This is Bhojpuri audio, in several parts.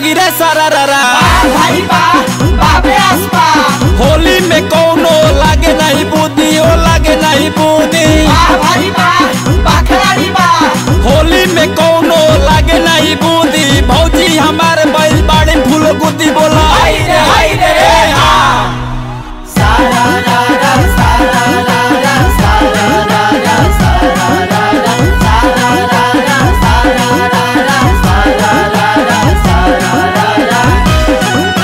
जोगी रे सारा रा भाई बा बाबे आसपा होली में कौनो लागे नहीं बुद्धि ओ लागे नहीं बुद्धि बा भाई बा बाखराड़ी बा होली में कौनो लागे नहीं बुद्धि भौजी हमारे बैल बाड़े फूल गुद्दी बोला हाय रे हाय रे रे हा सारा रा रा सारा रा रा सारा रा रा सारा रा रा सारा रा रा सारा रा रा सारा रा रा सारा रा रा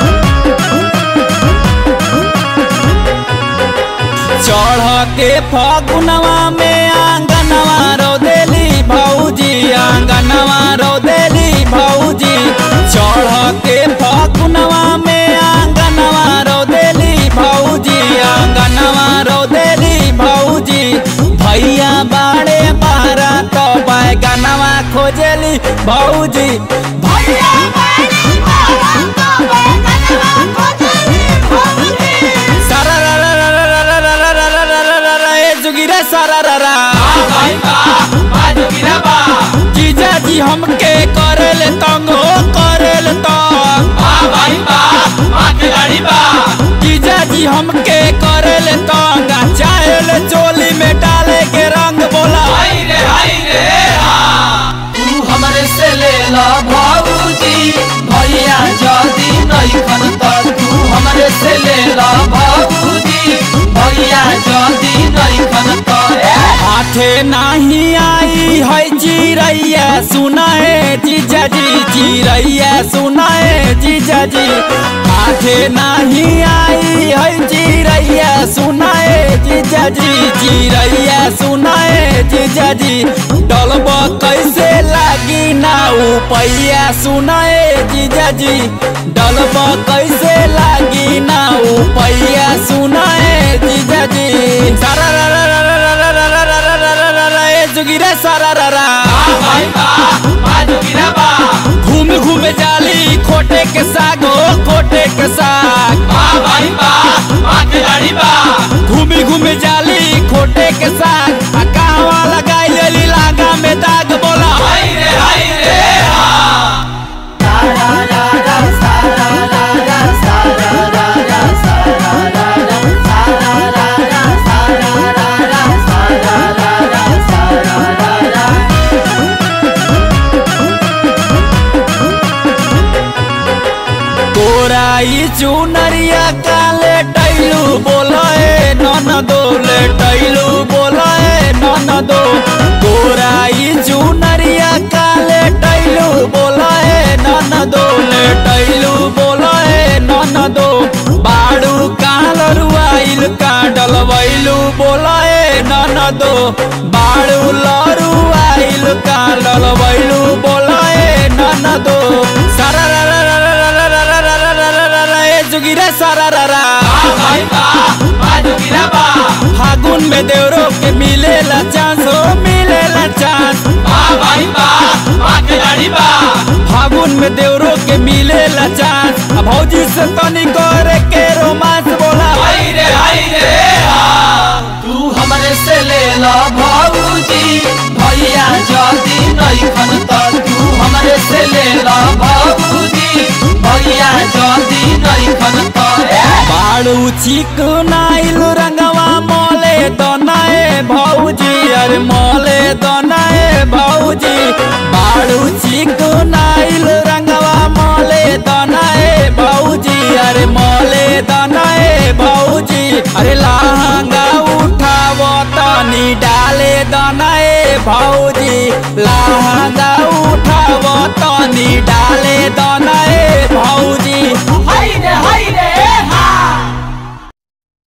चढ़ के फगुनवा में आंगनवा रो देली भौजी आंगनवा रो देली भौजी चढ़ के फगुनवा में आंगनवा रो देली भौजी आंगनवा रो देली भौजी भैया बाड़े बारा तो बैगनवा खोजेली भौजी भैया बाड़ी बाबा तो बैगनवा खोजली भौजी सारा रा रा रा रा रा रा रा रा रा रा रा रा रा ए जुगी रे सारा रा रा भाई बा बाजू गिरा बा जीजा जी हमके करेल तंग हो करेल तंग बा भाई बा बाखराड़ी बा जीजा जी हमके करेल तंग आ चाहेल चोली में डाले के रंग बोला हाय रे हाय रे हा तू हमरे से ले ला भाऊजी भैया जदी नहीं खन त तू हमरे से ले ला भाऊजी भैया जदी नहीं खन त ए हाथे नहीं आई है चिड़ैया सुनाए जीजा जी चिड़ैया सुनाए जीजा जी हाथे नहीं आई है चिड़ैया सुनाए जीजा जी चिड़ैया सुनाए जीजा जी डलब कैसे लागी ना उपैया सुनाए जीजा जी डलब कैसे लागी ना उपैया सुनाए जीजा जी सारा रा रा रा रा रा रा रा रा रा रा रा रा रा ए जुगी रे सारा रा रा बा भाई बा बाजू गिरा बा घूम घूम जाली खोटे के साग हो खोटे के साग बा भाई बा बाखराड़ी बा घूमी घूमी जाली खोटे के साग आ कहवा लगाई लेली लागा में दाग बोला हाय रे हाय रे हा सारा रा रा सारा रा रा सारा रा रा सारा रा रा सारा रा रा सारा रा रा सारा रा रा सारा रा रा तोराई चुनरिया काले टैलू बोलाए नन दो ले टैलू बोलाए नन दो तोराई चुनरिया काले टैलू बोलाए नन दो ले टैलू बोलाए नन दो बाड़ू काल रुआइल का डलवैलू बोलाए नन दो बाड़ू लरुआइल का डलवैलू बोलाए नन दो सारा रा रा रा रा रा रा रा रा रा रा रा रा रा ए जुगी रे सारा रा रा बा भाई बा बाजू गिरा बा फागुन में देवरो के मिलेला चांस हो मिलेला चांस बा भाई बा बाखराड़ी बा फागुन में देवरो के मिलेला चांस अब भौजी से तनी करे के रोमांस बोला हाय रे हाय रे हा तू हमरे से ले ला भाऊजी भैया जदी नहीं खन त तू हमरे से ले ला भाऊजी भैया जदी नहीं खन त ए बाड़ू चिकनाइल रंगवा मोले दनाए भौजी अरे मोले दनाए भौजी बाड़ू चिकनाइल रंगवा मोले दनाए भौजी अरे मोले दनाए भौजी अरे लहंगा उठाव तनी डाले दनाए भौजी लहंगा